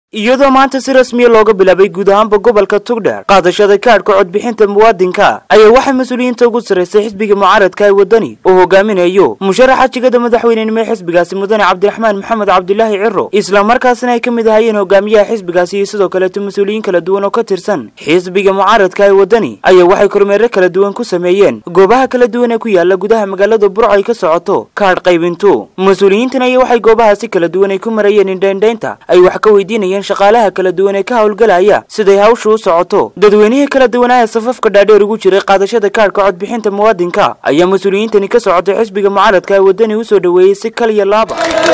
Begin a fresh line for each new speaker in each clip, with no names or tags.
iyadoo maanta si rasmiya looga bilaabay guud ahaanba gobolka tugdheer qaadashada kaadhka codbixinta muwaadinka ayaa waxaa mas-uuliyiinta ugu sarraysay xisbiga mucaaradka ee waddani uu hogaaminayo musharaxa jigada madaxweynenimo ee xisbigaasi mudane cabdiraxmaan maxamed cabdilaahi ciro islamarkaasina ay ka mid ahaayeen hogaamiyaha xisbigaasi iyo sidoo kaleeto mas-uuliyiin kala duwan oo ka tirsan xisbiga mucaaradka ee waddani ayaa waxay kormeero kala duwan ku sameeyeen goobaha kala duwan ee ku yaala gudaha magaalada burco ay ka socoto kaadh qaybintu mas-uuliyiintan ayaa waxay goobahaasi kala duwan ay ku marayeen indhaindhaynta ay wax ka weydiinayeen shaqaalaha kala duwan ee ka howlgalaya siday hawshu u socoto dadweynihii kala duwanaa ee safafka dhaadheer ugu jiray qaadashada kaadhka codbixinta muwaadinka ayaa mas-uuliyiintani ka socotay xisbiga mucaaradka ee waddani u soo dhoweeyey si kal iyo laaba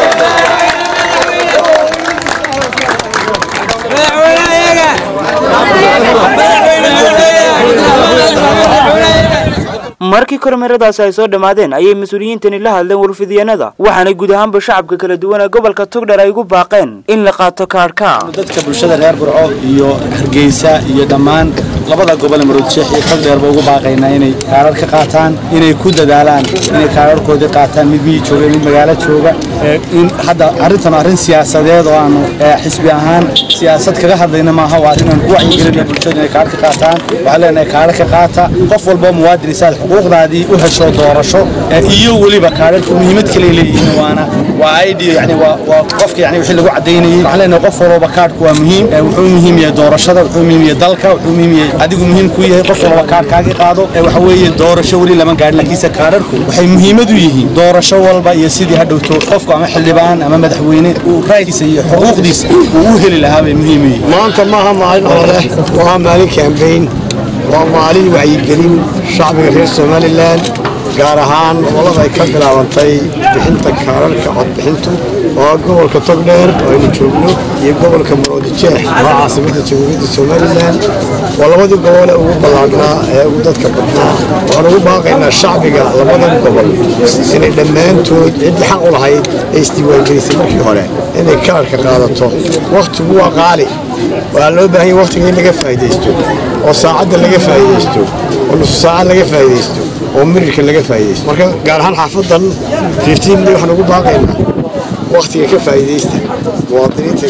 markii kormeeradaasi ay soo dhammaadeen ayay mas-uuliyiintani la hadleen warfidyanada waxaana guud ahaanba shacabka kala duwan ee gobolka tugdher ay ugu baaqeen in la qaato kaadhka
dadka bulshada reer burco iyo hargeysa iyo dhammaan labada gobol ee maroodisheex iyo togdheerba ugu baaqaynaa inay kaadhar ka qaataan inay ku dadaalaan inay kaadharkoodii qaataan mid miyi jooga mid magaalo jooga in hadda arrintan arrin siyaasadeed oo aanu xisbi ahaan siyaasad kaga hadlayna maaha waa arrin aan ku wacyigelinaya bulshada inay kaadhar ka qaataan waxaan leenahay kaadhar ka qaata qof walboo muwaadin isaad xuquuqdaadii u hesho doorasho iyo weliba kaadharka muhiimad kale leeyihiin waana waa id yani waa qofka yani wixii lagu cadaynayay waxaan leenahay qof walba kaadhku waa muhiim wuxuu muhiim yahay doorashada wuxuu muhiim yahay dalka wuxuu muhiim yahay adigu muhiim ku yahay qof walba kaadhkaagii qaado waxa weeye doorasho weli lama gaadhin laakiinse kaadharku waxay muhiimad u yihiin doorasho walba iyo sidii hadhowto qofku ama xildhibaan ama madaxweyne uu raaykiisa iyo xuquuqdiisa uu u heli lahaa bay muhiim u yihiin
maanta maaha maalin olole waa maalin kambayn waa maalin wacyigelin shacbiga reer somalilan gaar ahaan olada ay ka bilaabantay bixinta kaararka codbixintu oo gobolka togdheer oo aynu joogno iyo gobolka maroodijeex oo caasimada jamhuuriyadda somalilan waa labadii gobole ugu ballaadhnaa ee ugu dadka badnaa waxaan ugu baaqaynaa shacbiga labadan gobol inay dhammaantood ciddii xaq u lahayd ay isdiiwaangelisay markii hore inay kaarka qaadato wakhtigu waa qaali waxaa loo baahan yahay wakhtiga in laga faa'iidaysto oo saacadda laga faa'iidaysto oo nusu saacad laga faa'iidaysto oo mirirka laga faa'iidaysto marka gaar ahaan xaafadan fiftiinli waxaan ugu baaqaynaa wakhtiga ka faa'iidaysta muwaadiniinta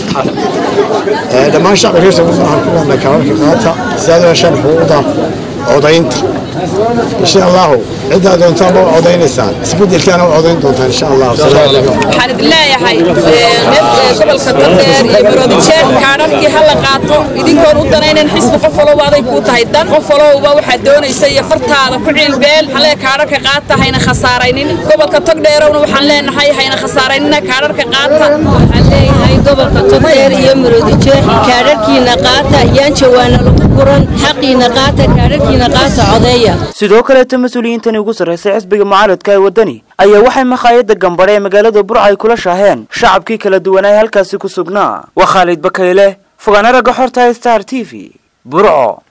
xaafadda dhammaan shacbi reer somaliland waxaan ku leenahay kaararka qaata sidaad u heshaan xuquuqda codaynta insha allahu ciddaa doontaan ma codaynaysaan isbedelkaana u codayn doontaan insha allah
waxaan idin leeyahay gobolka togdheer iyo maroodijeer kaadharkii ha la qaato idinkoon u danaynan xisbi qof walowba aday kuu tahay dan qof walowba waxaad doonaysa iyo fartaada ku ciilbeel halee kaadharka qaata hayna khasaaraynin gobolka togdheerowna waxaan leenahay hayna khasaaraynina kaadharka qaata
waxaan leeyahay gobolka togdheer iyo maroodijeer kaadharkiina qaata yaan jawaana lagu guran xaqiina qaata kaadharkiina qaata codeeya
sidoo kaleeto mas-uuliyiintani ugu sarraysay xisbiga mucaaradka ee waddani ayaa waxay makhaayadda gambadhe ee magaalada burca ay kula shaaheen shacabkii kala duwanaa halkaasi ku sugnaa waa khaalid bakayle fogaana ragga xorta star t v burco